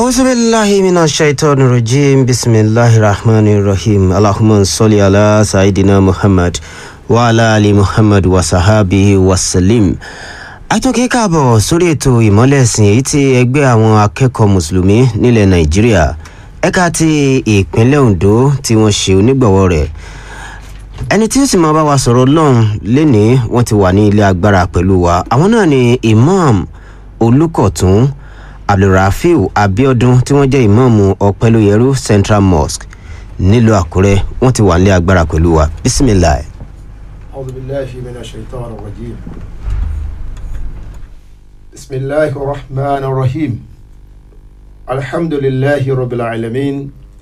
أعوذ بالله من الشيطان الرجيم بسم الله الرحمن الرحيم اللهم صل على سيدنا محمد وعلى آل محمد وصحابه وسلم àtúnkẹ́ káàbọ̀ sórí ètò ìmọ̀lẹ́sìn èyí tí ẹgbẹ́ àwọn akẹ́kọ̀ọ́ mùsùlùmí nílẹ̀ nàìjíríà ẹ̀ka ti ìpínlẹ̀ ondo tí wọ́n ṣe onígbọ̀wọ́ rẹ̀ ẹni tí ó sì máa bá wa sọ̀rọ̀ lọ́hùn lénìí wọ́n ti wà ní ilé agbára pẹ̀lú wa àwọn náà ni imam olùkọ̀tún abdulrafiu abiodun tí wọ́n jẹ́ ìmáàmù ọ̀pẹ́lóyẹrú central mosque nílùú àkúrẹ́ wọ́n ti wà ní ilé agbára pẹ̀lú wa bisimilayi. أعوذ بالله من الشيطان الرجيم بسم الله الرحمن الرحيم الحمد لله رب العالمين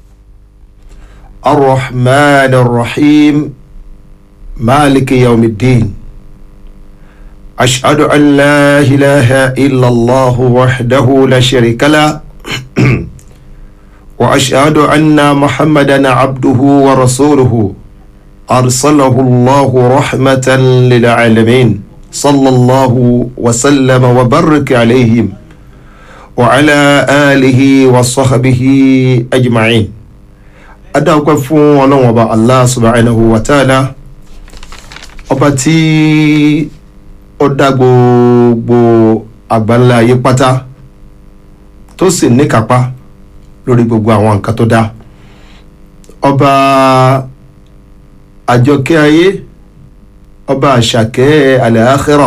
الرحمن الرحيم مالك يوم الدين أشهد أن لا إله إلا الله وحده لا شريك له وأشهد أن محمدا عبده ورسوله أرسله الله رحمة للعالمين صلى الله وسلم وبارك عليهم وعلى آله وصحبه أجمعين adáwọ́pẹ́ fún ọlọ́run ọba allah subhanahu wa ta'ala ọba tí ó dá gbogbo àgbáńlá ayé pátá tó sì níkàpá lórí gbogbo àwọn nǹkan tó dá ọba àjọkẹ́ ayé ọba àṣàkẹ́ àlàáxírọ̀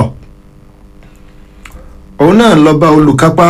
òun náà lọ́ba olùkápá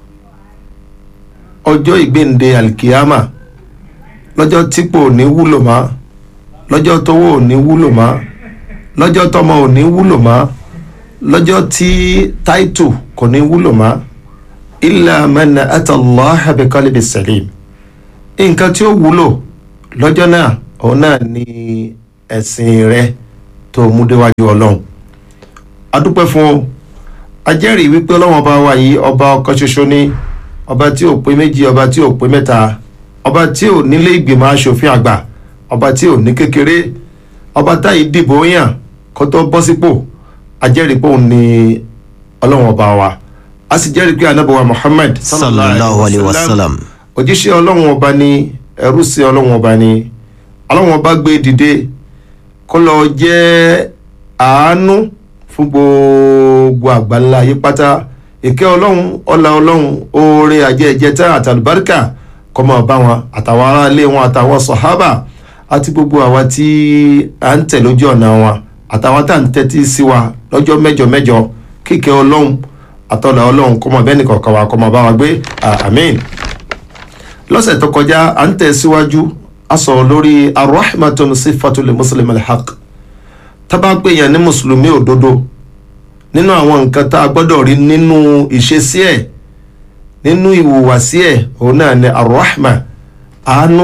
ọjọ́ ìgbéǹde alkiyama lọ́jọ́ típò ò ní wúlò mọ́ lọ́jọ́ tówó ò ní wúlò mọ́ lọ́jọ́ tọmọ ò ní wúlò mọ́ lọ́jọ́ tí táìtù kò ní wúlò mọ́ illa man atallaha bi qalbi salim nǹkan tí ó wúlò lọ́jọ́ náà òun náà ni ẹ̀sìn rẹ tó mú déwájú ọlọ́run adúpẹ́ fún ọ ajẹ́rìí wípé ọlọ́run ọba wa yìí ọba ọkọ ṣoṣo ní ọba tí ò pé méjì ọba tí ò pé mẹ́ta ọba tí ò nílé ìgbìmọ̀ asòfin àgbà ọba tí ò ní kékeré ọba táyì dìbò yàn kó tó bọ́ sípò ajẹ́rìí pé òun ni ọlọ́run ọba wa a sì jẹ́rìí pé anábọ̀wá muhammad sallallahu alayhi wa sallam. òjíṣẹ́ ọlọ́run ọba ni ẹrú sí ọlọ́run ọba ni ọlọ́run ọba gbé dìde kó lọ jẹ́ àánú fún gbogbo àgbáńlá ayé pátá ìkẹ́ ọlọ́run ọlá ọlọ́run oore àjẹjẹta àtàlùbáríkà kó máa bá wọn àtàwọn aráalé wọn àtàwọn sọ̀hábà àti gbogbo àwa tí à ń tẹ̀ lójú ọ̀nà wọn àtàwọn tá à ń tẹ́tí sí wa lọ́jọ́ mẹ́jọ mẹ́jọ kíkẹ́ ọlọ́run àtọ́lá ọlọ́run kó máa bẹ́ẹ̀ni kọ̀ọ̀kan wa kó máa bá wa gbé àmín lọ́sẹ̀ tó kọjá à ń tẹ̀ síwájú a sọ̀rọ̀ lórí arahmatun sifatul muslim alhaq tábà pé yẹn ní mùsùlùmí òdodo nínú àwọn nǹkan tá a gbọ́dọ̀ rí nínú ìṣesí ẹ̀ nínú ìhùwàsí ẹ̀ òun náà ni arahma àánú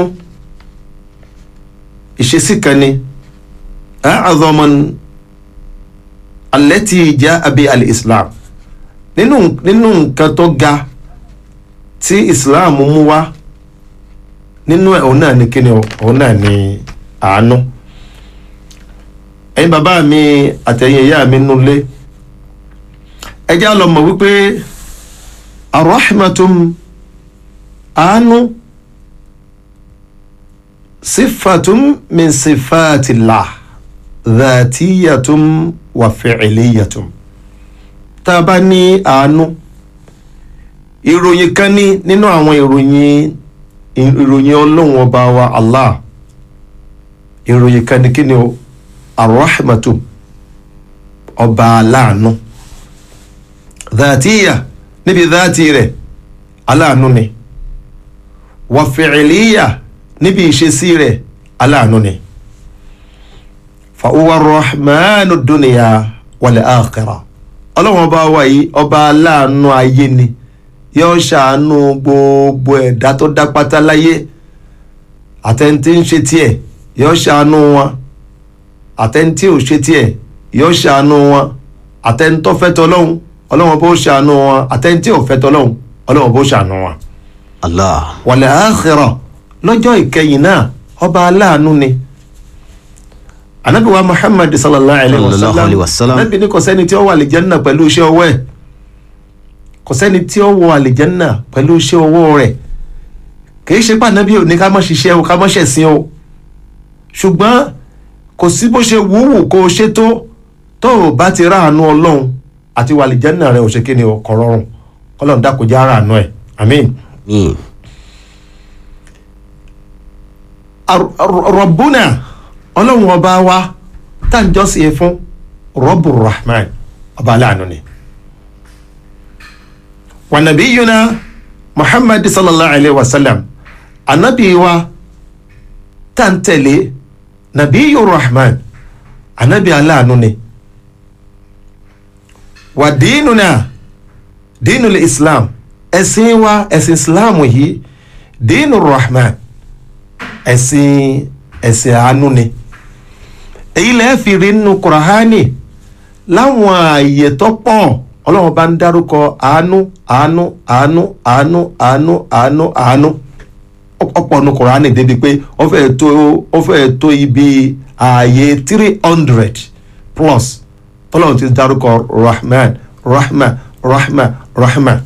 ìṣesí kan ni a'adhaman allati ja'a bi al-islam nínú nínú nǹkan tó ga tí islam mú wá nínú ẹ̀ òun náà ni kíni o òun náà ni àánú ẹ̀yin bàbá mi àtẹ̀yìn ìyá mi nulẹ̀ ẹ já lọ mọ̀ wípé arahmatum àánú sifatum min sifatillah dhatiyatum wa fi'liyatum tá a bá ní àánú ìròyìn kan ní nínú àwọn ìròyìn ìròyìn ọlọ́run ọba wa allah ìròyìn kan ní kíni o arahmatu ọba aláàánú dhatiya níbi dhati rẹ̀ aláàánú ni wa fi'liya níbi ìṣesí rẹ̀ aláàánú ni fa huwa rahmanu dunya wal akhirah ọlọ́run ọba wa yìí ọba aláàánú ayé ni yóò ṣàánú gbogbo ẹ̀dá tó dá pátá láyé àtẹ̀ntì ń ṣe tiẹ̀ yóò ṣàánú wọn àtẹ̀ntì ò ṣe tiẹ̀ yóò ṣàánú wọn àtẹ̀ntọ́ fẹ́ tọ́lọ́hún ọlọ́wọ́n bó ṣàánú wọn àtẹ̀ntì ò fẹ́ tọ́lọ́hún ọlọ́wọ́n bó ṣàánú wọn. allah wal akhirah lọ́jọ́ ìkẹyìn náà ọba aláàánú ni anabi wa muhammad sallallahu alayhi wa Sallallahu alayhi wa sallam. sallam anabi ní kò sẹ́ni tí ó wà àlìjẹ́nà pẹ̀lú iṣẹ́ ọwọ́ ẹ̀ kò sẹ́ni tí ó wọ àlìjẹ́nà pẹ̀lú iṣẹ́ ọwọ́ rẹ̀ kìí ṣe pànábì ò ní ká mọ́ ṣiṣẹ́ o ká mọ́ ṣẹ̀sìn o ṣùgbọ́n kò sí bó ṣe wúwù kó o ṣe tó tó o bá ti ráàánú ọlọ́run àti wàlìjẹ́nà rẹ ò ṣe kí ni o kọ̀ rọrùn kọ́lọ́run dákòjá ráàánú ẹ̀ àmín. mi Ar- ar- rọ̀bùnà ọlọ́run ọba wa tá à ń jọ́sìn fún rọ́bù rahman ọba aláàánú ni. wa nabiyuna muhammad sallallahu alayhi wa sallam anabi wa tá à ń tẹ̀lé nabiyu rahman anabi aláàánú ni. wa dínúna dínú islam ẹ̀sìn wa ẹ̀sìn islam yìí dínú rahman ẹ̀sìn ẹ̀sìn àánú ni èyí lẹ́ẹ̀ fi rí nínú kùràhánì láwọn ààyè tó pọ̀ ọlọ́run bá ń dárúkọ àánú àánú àánú àánú àánú àánú àánú ọ̀pọ̀ nínú kùràhánì débi pé ó fẹ́ tó ó fẹ́ tó ibi ààyè three hundred plus tọ́lọ́run ti dárúkọ rahman rahman rahman rahman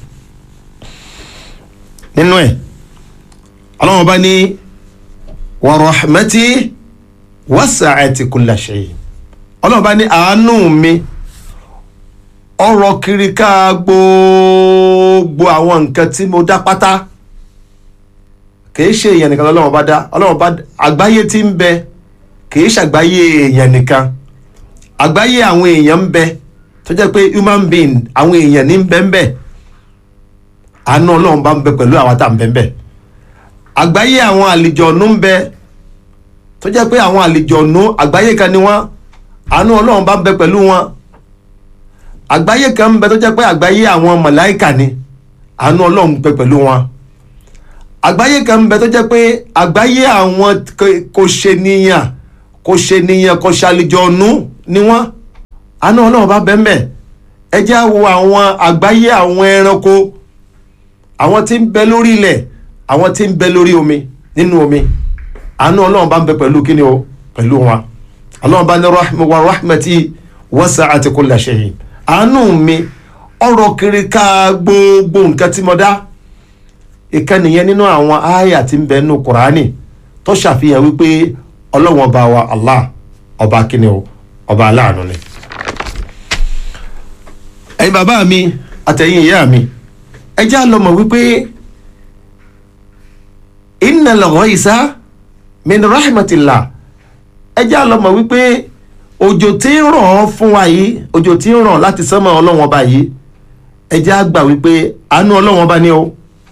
nínú ẹ̀ ọlọ́run bá ní wa rahmati wasa'ati kulla shay ọlọ́run bá ní àánú mi ọrọ̀ kiri ká gbogbo àwọn nǹkan tí mo dá pátá kìí ṣe èèyàn nìkan lọ́lọ́run bá dá ọlọ́run bá àgbáyé tí ń bẹ kìí ṣàgbáyé èèyàn nìkan àgbáyé àwọn èèyàn ń bẹ tó jẹ́ pé human being àwọn èèyàn ní ń bẹ ń bẹ àánú ọlọ́run bá ń bẹ pẹ̀lú àwa tá à ń bẹ ń bẹ àgbáyé àwọn àlìjọ̀nú ń bẹ tó jẹ́ pé àwọn àlìjọ̀nú àgbáyé kan ni wọ́n àánú ọlọ́run bá ń bẹ pẹ̀lú wọn àgbáyé kan ń bẹ tó jẹ́ pé àgbáyé àwọn màláìkà ni àánú ọlọ́run ń bẹ pẹ̀lú wọn àgbáyé kan ń bẹ tó jẹ́ pé àgbáyé àwọn k- kò ṣe níyàn kò ṣe níyàn kò ṣe àlìjọ̀nú ni wọ́n àánú ọlọ́run bá bẹ ń bẹ ẹ jẹ́ á wo àwọn àgbáyé àwọn ẹranko àwọn tí ń bẹ lórí ilẹ̀ àwọn tí ń bẹ lórí omi nínú omi àánú ọlọ́run bá ń bẹ pẹ̀lú kíni o pẹ̀lú wọn ọlọ́run bá ní rahma wa rahmati wasa'at kulla shay àánú mi ọ̀rọ̀ kiri ká gbogbo nǹkan tí mo dá ìkànnì yẹn nínú àwọn àyà tí ń bẹ nínú kùránì tó ṣàfihàn wípé ọlọ́run ọba wa allah ọba kíni o ọba aláàánú ni. ẹ̀yin bàbá mi àtẹ̀yin ìyá mi ẹ já lọ mọ̀ wípé innal ghaisa min rahmatillah ẹ já lọ mọ̀ wípé òjò tí ń rọ̀ fún wa yìí òjò tí ń rọ̀ láti sánmọ̀ ọlọ́wọ́n ọba yìí ẹ já gbà wípé àánú ọlọ́wọ́n ọba ni o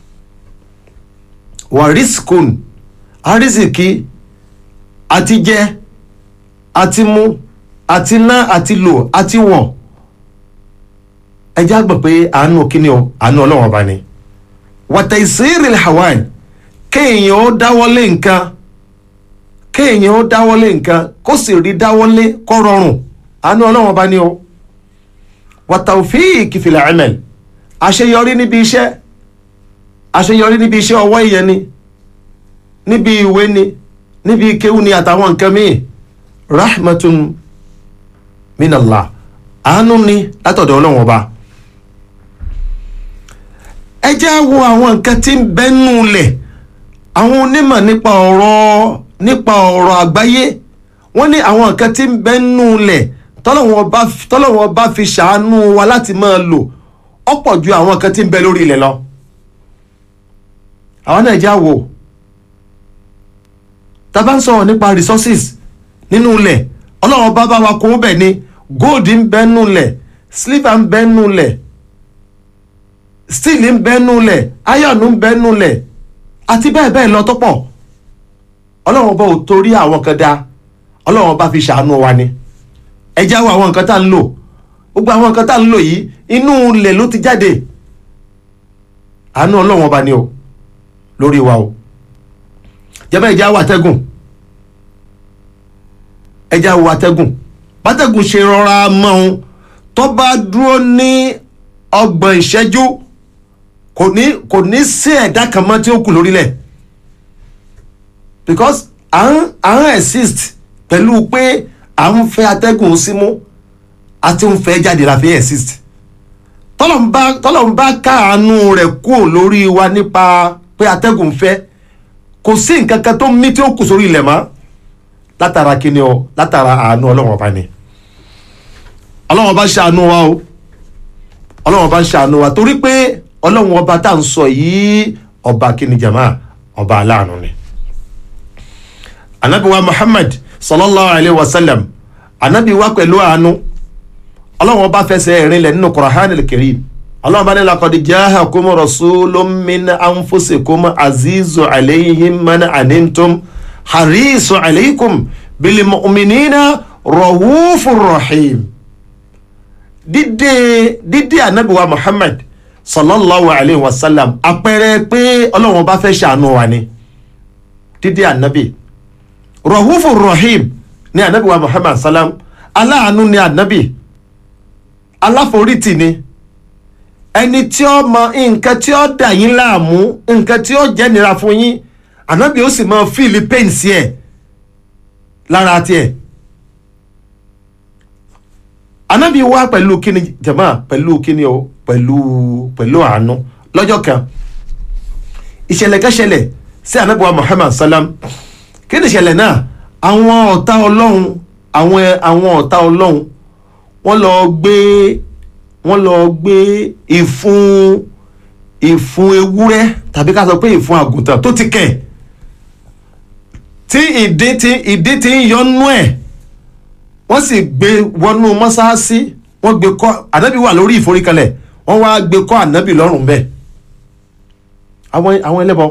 wà rísíkùn àrísìkí àti jẹ àti mu àti ná àti lò àti wọ̀ ẹ já gbà pé àánú kíni o àánú ọlọ́wọ́n ọba ni wàtà ìsírìl hawan kéèyàn ó dáwọ́lé nǹkan kéèyàn ó dáwọ́lé nǹkan kó sì rí dáwọ́lé kó rọrùn àánú ọlọ́wọ́n bá ní o wàtàwfíìkì fil amal àṣeyọrí níbi iṣẹ́ àṣeyọrí níbi iṣẹ́ ọwọ́ ìyẹn ni níbi ìwé ni níbi kéwù ni àtàwọn nǹkan míì rahmatun minallah àánú ni látọ̀dọ̀ ọlọ́wọ́n ọba ẹ jẹ́ á wo àwọn nǹkan tí ń bẹ́nu lẹ̀ àwọn onímọ̀ nípa ọ̀rọ̀ nípa ọ̀rọ̀ àgbáyé wọ́n ní àwọn nǹkan tí ń bẹ́nu lẹ̀ tọ́lọ́wọ́n bá tọ́lọ́wọ́n bá fi ṣàánú wa láti máa lò ọ̀pọ̀ ju àwọn nǹkan tí ń bẹ lórí ilẹ̀ lọ. àwọn náà já wò tá a bá ń sọ̀rọ̀ nípa resources nínú ilẹ̀ ọlọ́wọ́n bá bá wa kó bẹ̀ ni gold ń bẹ́nu lẹ̀ silver ń bẹ́nu lẹ̀ steel ń bẹ́nu lẹ̀ iron ń bẹ́nu lẹ̀ àti bẹ́ẹ̀ bẹ́ẹ̀ lọ tó pọ̀ ọlọ́run bá ò torí àwọn kan dá ọlọ́run bá fi ṣàánú wa ni ẹ já wo àwọn nǹkan tá à ń lò gbogbo àwọn nǹkan tá à ń lò yìí inú ilẹ̀ ló ti jáde àánú ọlọ́run ọba ni o lórí wa o jẹ́bẹ́ ẹ já wo àtẹ́gùn ẹ já wo àtẹ́gùn bátẹ́gùn ṣe rọra mọ́ ohun tó bá dúró ní ọgbọ̀n ìṣẹ́jú kò ní kò ní sí ẹ̀dá kan mọ́ tí ó kù lórílẹ̀ because à ń à ń exist pẹ̀lú pé à ń fẹ́ atẹ́gùn símú àti ń fẹ́ jáde la fi exist tọ́lọ̀ ń bá káàánú rẹ̀ kúrò lórí wa nípa pé atẹ́gùn fẹ́ kò sí nǹkan kan tó mí tí ó kù sórí ilẹ̀ mọ́ látara kíni o látara àánú ọlọ́run ọba ni ọlọ́run ọba ṣàánú wa o ọlọ́run ọba ṣàánú wa torí pé ọlọ́run ọba tá à ń sọ yìí ọba kíni jama ọba aláàánú ni anabi wa muhammad sallallahu alayhi wa sallam anabi wa pẹ̀lú àánú ọlọ́run ọba fẹsẹ̀ rinlẹ̀ nínú Qur'an al-Karim ọlọ́run bá ní laqad ja'akum rasulun min anfusikum azizu alayhim man anantum harisu alaykum bil mu'minina rahufur rahim dídé dídé anabi wa muhammad sallallahu alayhi wa sallam àpẹẹrẹ pé ọlọ́run ọba fẹ́ ṣàánú wa ni dídé anabi rahufur rahim ní anabi wa muhammad sallam aláàánú ni anabi aláforítì ni ẹni tí ó mọ nǹkan tí ó dà yín láàmú nǹkan tí ó jẹ́ nira fún yín ànábì ó sì mọ fíìlì pẹ́ǹsì ẹ̀ lára tiẹ̀ ànábì wá pẹ̀lú kíni jàmá pẹ̀lú kíni o pẹ̀lú pẹ̀lú àánú lọ́jọ́ kan ìṣẹ̀lẹ̀ kan ṣẹlẹ̀ sí ànábì wa Muhammad salam kí ni ìṣẹ̀lẹ̀ náà àwọn ọ̀tá ọlọ́run àwọn àwọn ọ̀tá ọlọ́run wọ́n lọ gbé wọ́n lọ gbé ìfun ìfun ewúrẹ́ tàbí ká sọ pé ìfun àgùntàn tó ti kẹ̀ tí ìdí tí ìdí tí ń yọnú ẹ̀ wọ́n sì gbé wọnú mọ́sáàsì wọ́n gbé kọ́ ànábì wà lórí ìforíkalẹ̀ wọ́n wá gbé kọ́ ànábì lọ́rùn bẹ́ẹ̀ àwọn àwọn ẹlẹ́bọ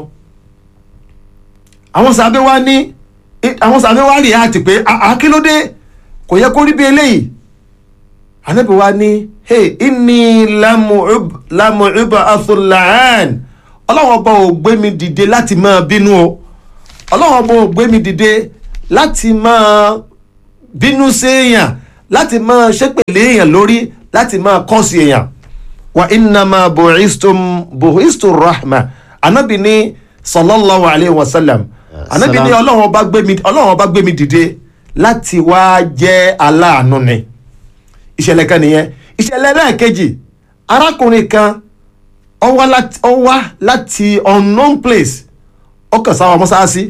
àwọn sàbẹ̀ wá ní àwọn sàbẹ̀ wá rí àti pé àkílódé kò yẹ kó rí bí eléyìí anabi wa ni hey inni lamu uba athulaan ọlọ́wọ́n ọba ò gbé mi dìde láti máa bínú o ọlọ́wọ́n ọba ò gbé mi dìde láti máa bínú sí èèyàn láti máa ṣépèlé èèyàn lórí láti máa kọ́sí èèyàn wa innama bu'istum bu'istur rahma anabi ni sallallahu alayhi wa sallam anabi ni ọlọ́wọ́n ọba gbé mi ọlọ́wọ́n ọba gbé mi dìde láti wá jẹ́ aláàánú ni ìṣẹ̀lẹ̀ kan nìyẹn ìṣẹ̀lẹ̀ náà kejì arákùnrin kan ó wá láti ó wá láti unknown place ó kàn sáwọn mọ́sáàsì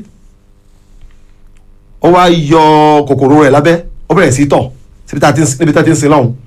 ó wá yọ kòkòrò rẹ̀ lábẹ́ ó bẹ̀rẹ̀ sí tọ̀ níbi tá a ti ń sin lọ́hùn.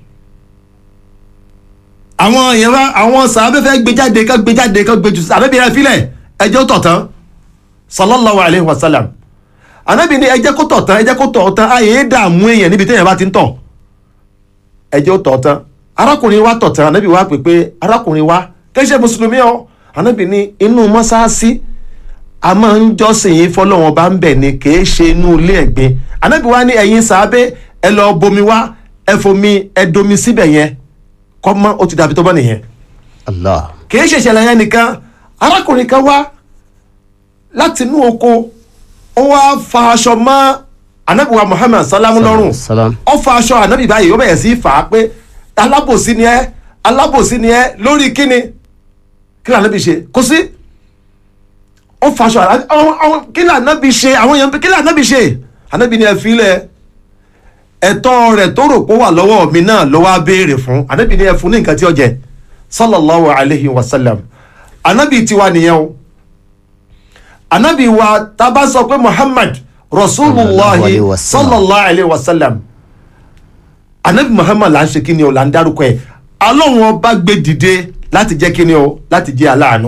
àwọn èèyàn bá àwọn sàábẹ́ fẹ́ gbé jáde ká gbé jáde ká gbé jù àbẹ́bí rẹ̀ filẹ̀ ẹjọ́ tọ̀ tán sallallahu alayhi wa sallam ànábì ní ẹjẹ́ kó tọ̀ tán ẹjẹ́ kó tọ̀ tán ayé dààmú èèyàn níbi téèyàn bá ti ń tọ̀ ẹjẹ́ ó tọ̀ tán arákùnrin wa tọ̀ tán ànábì wa pè pé arákùnrin wa kẹ́sẹ̀ mùsùlùmí ọ ànábì ní inú mọ́sáàsì a máa ń jọ́sìn yín fọlọ́wọ́n bá ń bẹ̀ ni kì í ṣe inú ilé ẹ̀gbin ànábì wa ní ẹ̀yin sàábẹ́ ẹ lọ bomi wá ẹ fomi ẹ domi síbẹ̀ yẹn kọ́ mọ́ ó ti dàbí tó bọ́ nìyẹn Allah. kì í ṣe ìṣẹ̀lẹ̀ yẹn nìkan arákùnrin kan wá láti inú oko ó wá fa aṣọ mọ́ ànábì wa Muhammad salamu lọ́rùn Salam. ó fa aṣọ ànábì báyìí ó bẹ̀rẹ̀ sí í fà á pé alábòsí ni ẹ́ alábòsí ni ẹ́ lórí kíni kí ni ànábì ṣe kò sí ó fa aṣọ ànábì àwọn- àwọn kí ni ànábì ṣe àwọn èèyàn kí ni ànábì ṣe ànábì ni ẹ fi lẹ̀ ẹ̀tọ́ rẹ̀ tó rò pé ó wà lọ́wọ́ mi náà ló wá béèrè fún ànábì ni ẹ fún ní nǹkan tí ó jẹ sallallahu alayhi wa sallam ànábì tiwa nìyẹn o ànábì wa tá a bá sọ pé Muhammad Sallallahu rasulullahi alayhi wa sallam. sallallahu alayhi wa sallam anabi muhammad là ń ṣe kíni o là ń dárúkọ ẹ alóhùn ọba gbé dìde láti jẹ́ kíni o láti jẹ́ aláàánú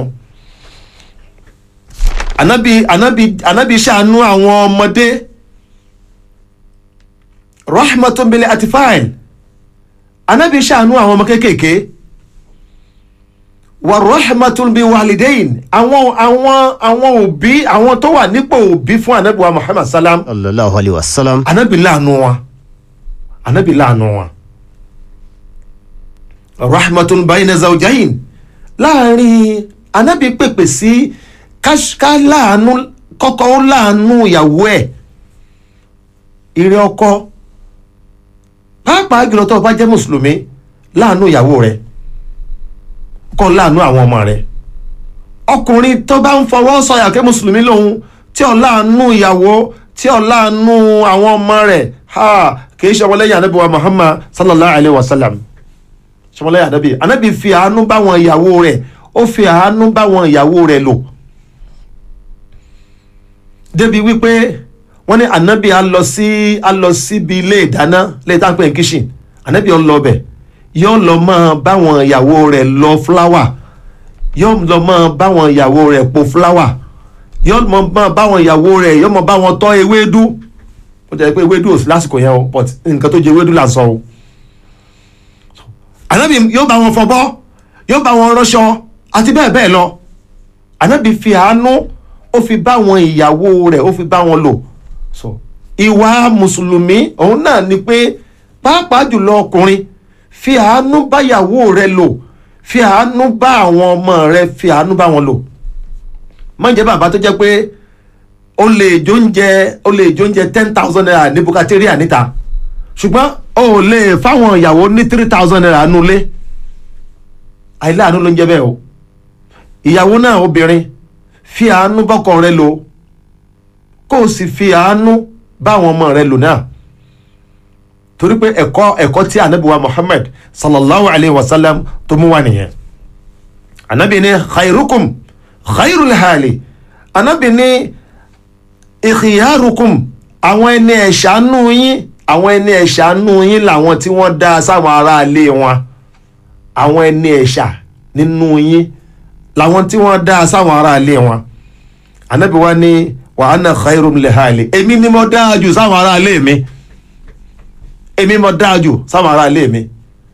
anabi anabi anabi ṣàánú àwọn ọmọdé rahmatun bil atfal anabi ṣàánú àwọn ọmọ kéékèèké wa rahmatun bi walidain àwọn àwọn àwọn òbí àwọn tó wà nípò òbí fún anabi wa muhammad salam Sallallahu alayhi wa sallam. anabi láàánú wọn anabi láàánú wọn rahmatun bayna zawjayin láàrin anabi pèpè sí ká- ká láàánú kọ́kọ́ ó láàánú ìyàwó ẹ̀ ìrẹ́ ọkọ pàápàá jùlọ tó o bá jẹ́ mùsùlùmí láàánú ìyàwó rẹ̀ kọ́ láàánú àwọn ọmọ rẹ̀ ọkùnrin tó bá ń fọwọ́ sọyà kẹ́ mùsùlùmí lòun tí ó láàánú ìyàwó tí ó láàánú àwọn ọmọ rẹ̀ ha kì í ṣe ọmọlẹ́yìn anábì wa muhammad sallallahu alayhi wa sallam ṣe ọmọlẹ́yìn anábì anábì fi àánú báwọn ìyàwó rẹ̀ ó fi àánú báwọn ìyàwó rẹ̀ lò débi wípé wọ́n ní ànábì á lọ sí á lọ síbi ilé ìdáná lè tá à ń pè ní kitchen ànábì ó lọ bẹ̀ yóò lọ máa báwọn ìyàwó rẹ̀ lọ fúláwà yóò lọ máa báwọn ìyàwó rẹ̀ po fúláwà yóò mọ máa báwọn ìyàwó rẹ̀ yóò mọ báwọn tọ́ ewédú ó jẹ́ pé ewédú ò sí lásìkò yẹn o but nǹkan tó jẹ ewédú là ń sọ o ànábì yóò bá wọn fọbọ́ yóò bá wọn rọṣọ àti bẹ́ẹ̀ bẹ́ẹ̀ lọ ànábì fi àánú ó fi bá wọn ìyàwó rẹ̀ ó fi bá wọn lò so ìwà mùsùlùmí òun náà ni pé pàápàá jùlọ ọkùnrin fi àánú bá ìyàwó rẹ̀ lò fi àánú bá àwọn ọmọ rẹ̀ fi àánú bá wọn lò má jẹ́ bàbá tó jẹ́ pé o lè jóúnjẹ o lè jóúnjẹ ten thousand naira ní bukateria níta ṣùgbọ́n o ò lè fáwọn ìyàwó ní three thousand naira nulẹ̀ àìláàánú ló ń jẹ́ bẹ́ẹ̀ o ìyàwó náà obìnrin fi àánú bọ́kọ rẹ lò kó o sì fi àánú bá àwọn ọmọ rẹ lò náà torí pé ẹ̀kọ́ ẹ̀kọ́ tí anabiwa Muhammad sallallahu alayhi wa sallam tó mú wá nìyẹn anabi ní khairukum khairul hali anabi ní ìkìyàrùkùm àwọn ẹni ẹ̀ṣánú yín àwọn ẹni ẹ̀ṣánú yín làwọn tí wọ́n dá sáwọn aráalé wọn àwọn ẹni ẹ̀ṣà nínú yín làwọn tí wọ́n dá sáwọn aráalé wọn anabi wa ní wa ana khairum lihali èmi ni mo dáa jù sáwọn aráalé mi èmi mo dáa jù sáwọn aráalé mi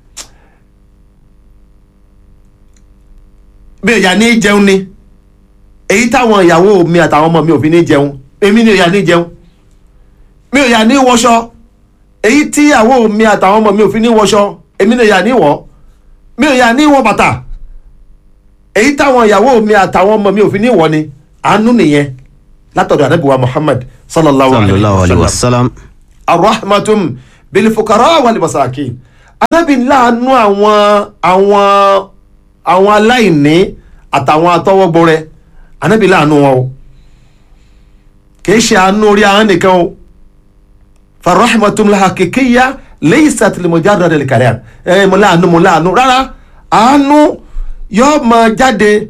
bí ìyá ní jẹun ni èyí táwọn ìyàwó mi àtàwọn ọmọ mi ò fi ní jẹun èmi ni ìyá ní jẹun mi ò yà ní wọṣọ èyí tí ìyàwó mi àtàwọn ọmọ mi ò fi ní wọṣọ èmi ni ìyá ní wọ mi ò yà ní wọ bàtà èyí táwọn ìyàwó mi àtàwọn ọmọ mi ò fi ní wọ ni àánú nìyẹn látọ̀dọ̀ ànábìwá Muhammad sallallahu alayhi sallallahu alayhi wa wa sallam sallam arahmatum bilifukara wal masakin anábì láàánú àwọn àwọn àwọn aláìní àtàwọn atọwọgbọrẹ anábì láàánú wọn o kì í ṣe àánú orí ahọ́n nìkan o farahmatum la hakikiya laysat li mujarrad al kalam ẹ mo láàánú mo láàánú rárá àánú yóò máa jáde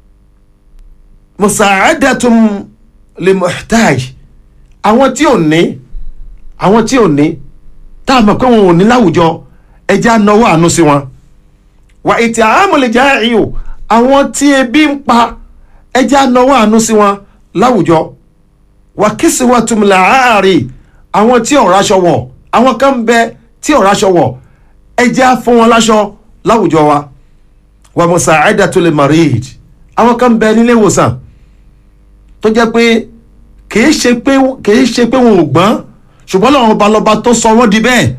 musa'adatum li muhtaj àwọn tí ò ní àwọn tí ò ní tá a mọ̀ pé wọn ò ní láwùjọ ẹja náwó àánú sí wọn wà ètò àmọ̀lẹ̀já ẹ̀yìn o àwọn tí ebi ń pa ẹja náwó àánú sí wọn láwùjọ wà kìsì wà tùmùlà àárẹ̀ àwọn tí ọ̀rọ̀ aṣọ wọ̀ àwọn kan ń bẹ tí ọ̀rọ̀ aṣọ wọ̀ ẹja fún wọn láṣọ láwùjọ wa wà musa'adatul marid àwọn kan ń bẹ nílé ìwòsàn tó jẹ́ pé kìí ṣe pé kìí ṣe pé wọn ò gbọ́n ṣùgbọ́n làwọn ọba lọ́ba tó sọ wọ́n di bẹ́ẹ̀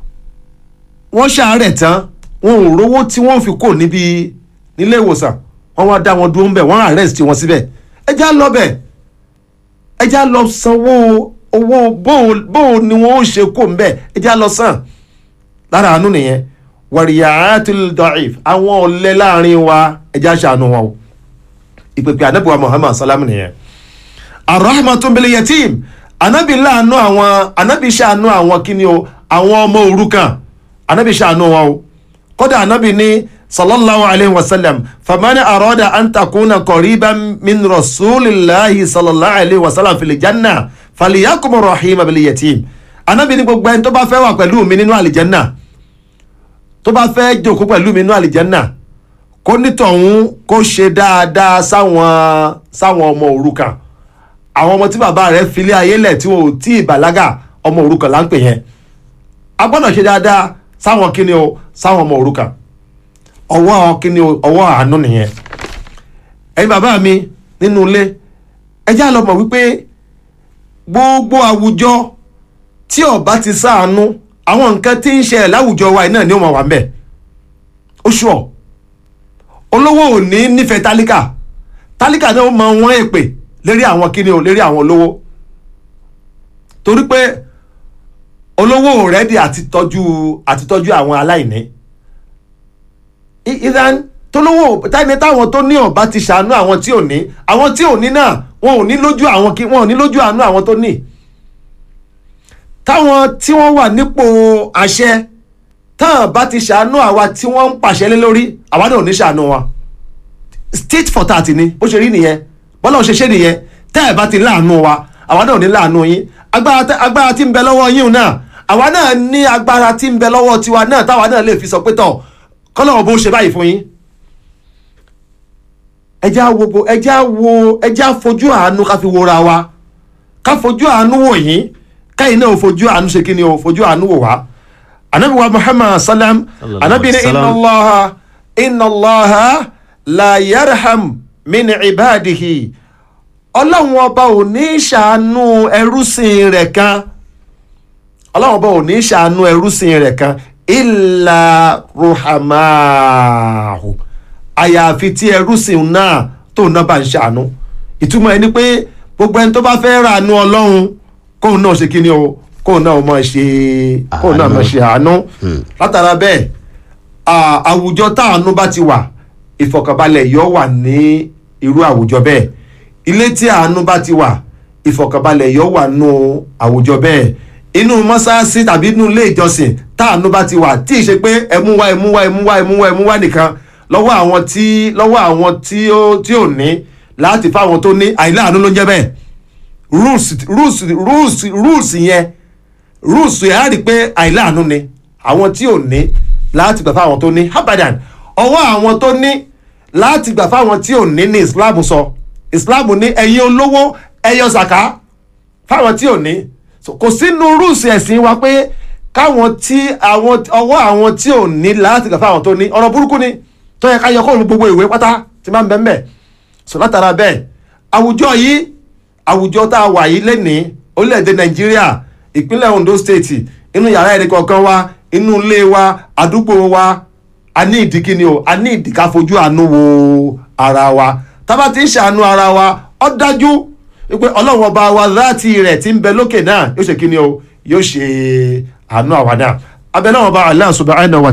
wọ́n ṣàárẹ̀ tán wọn ò rówó tí wọ́n fi kò níbi nílé ìwòsàn wọ́n wá dá wọn dúró ń bẹ̀ wọ́n arrest wọn síbẹ̀ ẹ já lọ bẹ̀ ẹ já lọ sanwó owó bóun ni wọ́n ó ṣe kó ń bẹ̀ ẹ já lọ san lára àánú nìyẹn wàríyàátìl da'if àwọn ọ̀lẹ láàrin wa ẹ já ṣàánú wọn o ìpèpè ànábì wa Muhammad salam nìyẹn arahmatun bil yatim anabi láàánú àwọn anabi ṣàánú àwọn kíni o àwọn ọmọ òrukàn anabi ṣàánú wọn o kódà anabi ní sallallahu alayhi wa sallam famani arada an takuna qariban min rasulillahi sallallahu alayhi wa sallam fil janna faliyakum rahima bil yatim anabi ní gbogbo ẹni tó bá fẹ́ wà pẹ̀lú mi nínú àlìjánná tó bá fẹ́ jókòó pẹ̀lú mi nínú àlìjánná kó nítọ̀hún kó ṣe dáadáa sáwọn sáwọn ọmọ òrukàn àwọn ọmọ tí bàbá rẹ̀ filé ayé lẹ̀ tí wọn ò tí ì bàlágà ọmọ òrukàn là ń pè yẹn a gbọ́dọ̀ ṣe dáadáa sáwọn kíni o sáwọn ọmọ òrukàn ọwọ́ kíni o ọwọ́ àánú nìyẹn ẹ̀yin bàbá mi nínú ilé ẹ já lọ mọ̀ wípé gbogbo àwùjọ tí ó bá ti ṣàánú àwọn nǹkan tí ń ṣẹlẹ̀ láwùjọ wa yìí náà ni ó máa wà ń bẹ̀ ó ṣùọ́ olówó ò ní nífẹ̀ẹ́ tálíkà tálíkà náà ó máa wọ́n èpè lérí àwọn kíni o lérí àwọn olówó torí pé olówó rẹ́dí àti tọ́jú àti tọ́jú àwọn aláìní ìdán tolówó táyìní táwọn tó ní ọba ti ṣàánú àwọn tí ò ní àwọn tí ò ní náà wọn ò ní lójú àwọn kí wọn ò ní lójú àánú àwọn tó ní táwọn tí wọ́n wà nípò àṣẹ táwọn bá ti ṣàánú àwa tí wọ́n ń pàṣẹ lé lórí àwa náà ò ní ṣàánú wa state for thirty ni bó ṣe rí nìyẹn bọ́lá ò ṣe ṣe nìyẹn tẹ́ ẹ̀ bá ti láàánú wa àwa náà ò ní láàánú yín agbára tẹ- agbára tí ń bẹ lọ́wọ́ yín náà àwa náà ní agbára tí ń bẹ lọ́wọ́ tiwa náà táwa náà lè fi sọ pé tọ̀ kọ́lọ́wọ́ bó ṣe báyìí fún yín ẹjẹ́ á wo gbo- ẹjẹ́ á wo ẹjẹ́ á fojú àánú ká fi wora wa ká fojú àánú wò yín káyìn náà fojú àánú ṣe kí ni o fojú àánú wò wá anabi wa muhammad salam Sallallahu anabi ni alaihi inna wasallam. allaha inna allaha la yarham min ibadihi ọlọ́run ọba ò ní ṣàánú ẹrúsìn rẹ̀ kan ọlọ́run ọba ò ní ṣàánú ẹrúsìn rẹ̀ kan illa ruhamahu àyàfi tí ẹrúsìn náà tó náà bá ń ṣàánú ìtumọ̀ ẹni pé gbogbo ẹni tó bá fẹ́ ràánú ọlọ́run kóun náà ṣe kí ni o kóun náà máa ṣe kóun náà máa ṣe àánú látara bẹ́ẹ̀ à- àwùjọ táàánú bá ti wà ìfọ̀kànbalẹ̀ yóò wà ní irú àwùjọ bẹ́ẹ̀ ilé tí àánú bá ti wà ìfọ̀kànbalẹ̀ yóò wà nù àwùjọ bẹ́ẹ̀ inú mọ́sáàsì tàbí inú ilé ìjọsìn táàánú bá ti wà tí ì ṣe pé ẹmú wá ẹmú wá ẹmú wá ẹmú wá ẹmú wá nìkan lọ́wọ́ àwọn tí lọ́wọ́ àwọn tí ó tí ò ní láti fáwọn tó ní àìláàánú ló ń jẹ́ bẹ́ẹ̀ rules rules rules rules yẹn rules yẹn á rí i pé àìláàánú ni àwọn tí ò ní láti gbà fáwọn tó ní habadan ọwọ́ àwọn tó ní láti gbà fáwọn tí ò ní ní islam sọ islam ní ẹ̀yin olówó ẹ̀yọ zaka fáwọn tí ò ní So, kò sínú rules ẹ̀sìn wa pé káwọn tí àwọn ọwọ́ àwọn tí ò ní láti gbà fáwọn tó ní ọ̀rọ̀ burúkú ni tó yẹ ká yọ kó gbogbo ìwé pátá tí máa ń bẹ́ẹ̀ bẹ́ẹ̀ so látara bẹ́ẹ̀ àwùjọ yìí àwùjọ tá a wà yìí lénìí orílẹ̀-èdè nàìjíríà ìpínlẹ̀ ondo state inú yàrá ẹ̀rí kọ̀ọ̀kan wa inú ilé wa àdúgbò wa a ní ìdí kíni o a ní ìdí ká fojú àánú wo ara wa tá a bá ti ń ṣàánú ara wa ó dájú wípé ọlọ́run ọba wa láti rẹ̀ ti ń bẹ lókè náà yóò ṣe kíni o yóò ṣe àánú àwa náà abẹ náà ọba Allah subhanahu wa